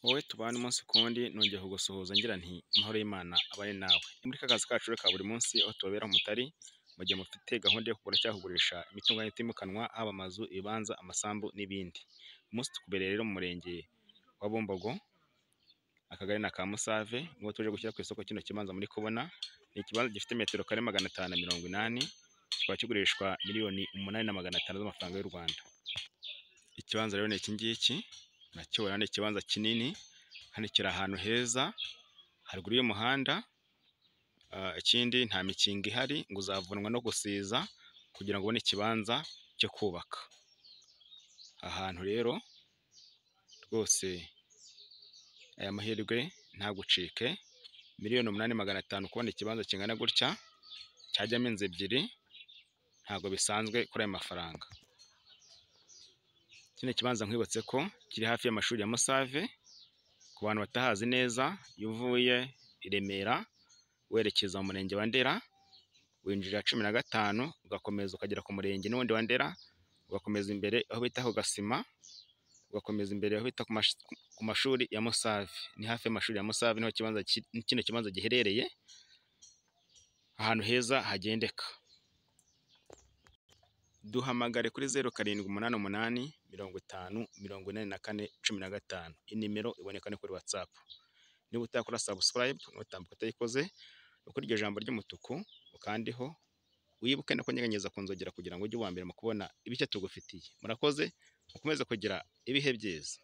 wowe tubane umunsi ku wundi nongeye kugusuhuza ngira nti amahoro y'Imana abe ari nawe ni muri ka kazi kacu ka buri munsi aho tubabera umutari mu gihe mufite gahunda yo kugura cyangwa kugurisha imitungo itimukanwa haba amazu, ibibanza, amasambu n'ibindi umunsi tukubereye rero mu murenge wa Bumbogo akagari na ka Musave niwo tuje gushyira ku isoko kino kibanza muri kubona ni ikibanza gifite metero kare magana atanu na mirongo inani kikaba kigurishwa miliyoni umunani na magana atanu z'amafaranga y'u Rwanda ikibanza rero ni iki ngiki nakibona ni ikibanza kinini kandi kiri ahantu heza haruguru y'umuhanda Ah, ikindi nta mikingo ihari ngo uzavunwa no gusiza kugira ngo ubone ikibanza cyo kubaka ahantu rero rwose aya mahirwe ntagucike miliyoni umunani magana atanu kubona ikibanza kingana gutya cyajyamo inzu ebyiri ntabwo bisanzwe kuri ayo mafaranga kino kibanza nkwibutse ko kiri hafi y'amashuri ya Musave ku bantu batahazi neza iyo uvuye i Remera werekeza mu murenge wa Ndera winjira cumi na gatanu ugakomeza ukagera ku murenge n'ubundi wa Ndera ugakomeza imbere aho bita ku Gasima ugakomeza imbere aho bita ku mash- ku mashuri ya Musave ni hafi y'amashuri ya Musave niho ikibanza ki- kino kibanza giherereye ahantu heza hagendeka duhamagare kuri zeru karindwi umunani umunani mirongo itanu mirongo inani na kane cumi na gatanu inimero iboneka no kuri watsapu niba utakora sabusikarayibu ntutambuke utayikoze ukora iryo jambo ry'umutuku ukandiho wibuke no kunyeganyeza ku nzogera kugira ngo ujye uwa mbere mu kubona ibishya tugufitiye murakoze mukomeze kugira ibihe byiza